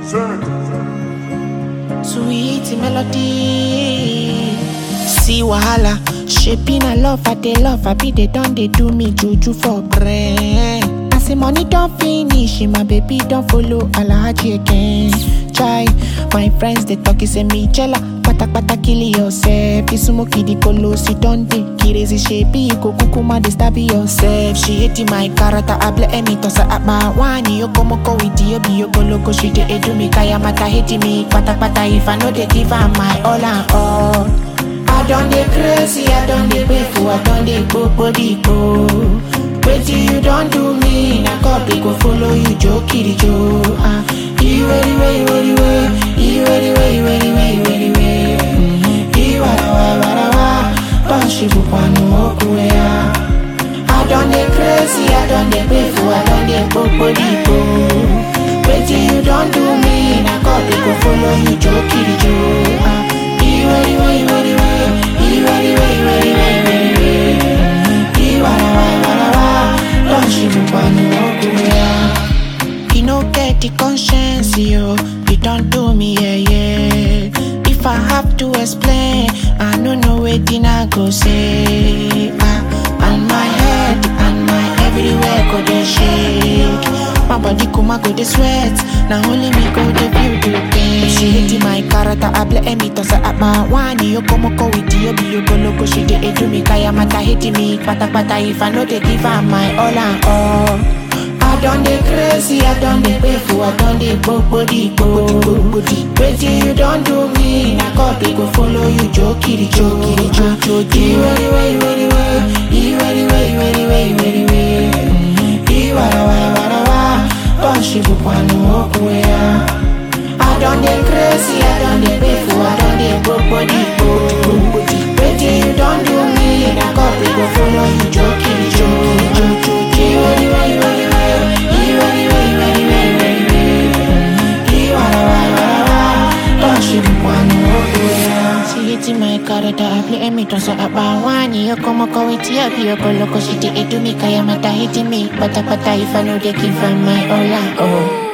Sweet melody. See wahala. Shaping a love, I they love, I be they done, they do me juju for brain. I say money don't finish, my baby don't follow Alhaji again. Try, my friends they talk, say me jella. Pata pata kill yourself. Isumo kidi kolo si donde. Kirezi shepi go kukuma de stab yourself. She hating my character, I blame me toss her at my wani. Yo como ko with you, be yo go loco. She de edu me kaya mata hating me. Pata pata if I know they give her my all and all. I done the crazy, I done the painful, I done the body go. Wait till you don't do me, na God they go follow you, Joe Kitty Joe. Ah, you ready, ready, ready, ready, you ready, ready, ready, ready, ready, ready. You wara wara wara wara, don't she go panu okuya. I done the crazy, I done the painful, I done the body go. Wait till you don't do me, na God they go follow you, Joe Kitty Joe. Ah, you ready, ready, ready, ready. You ready, ready, ready, ready, ready, ready. You wara wara wara wara, don't you go panu okuya. You no get the conscience, yo. You don't do me, yeah, yeah. If I have to explain, I no know wetin I go say. Ah, and my head and my everywhere go dey shake. My body kuma go dey sweat. Now only me go dey feel the pain. She hating my character, I blame me toss her at my wani. Yo como ko with you, be yo go loco. She dey do me kaya mata hating me. Pata pata if I know they give her my all and all. I done the crazy, I done the painful, I done the body body. Wait till you don't do me, na God they go follow you, jokey, jokey, jokey. You ready, ready, ready, ready, you ready, ready, ready, ready, ready, ready. You wara wara wara wara, don't she go panu okuya. I done the crazy, I done the painful, I done the body body. Wait till you don't do me, na God they go follow you, jokey, jokey, jokey. You ready, ready, ready, ready. You ready, ready, ready, ready, ready, ready. You wara wara wara wara, don't she go panu okuya. She hating my character, I play me toss her up my wani. Yo como ko with you, be yo go loco. She dey do me kaya mata hating me. Pata pata if I know they give her my all and all.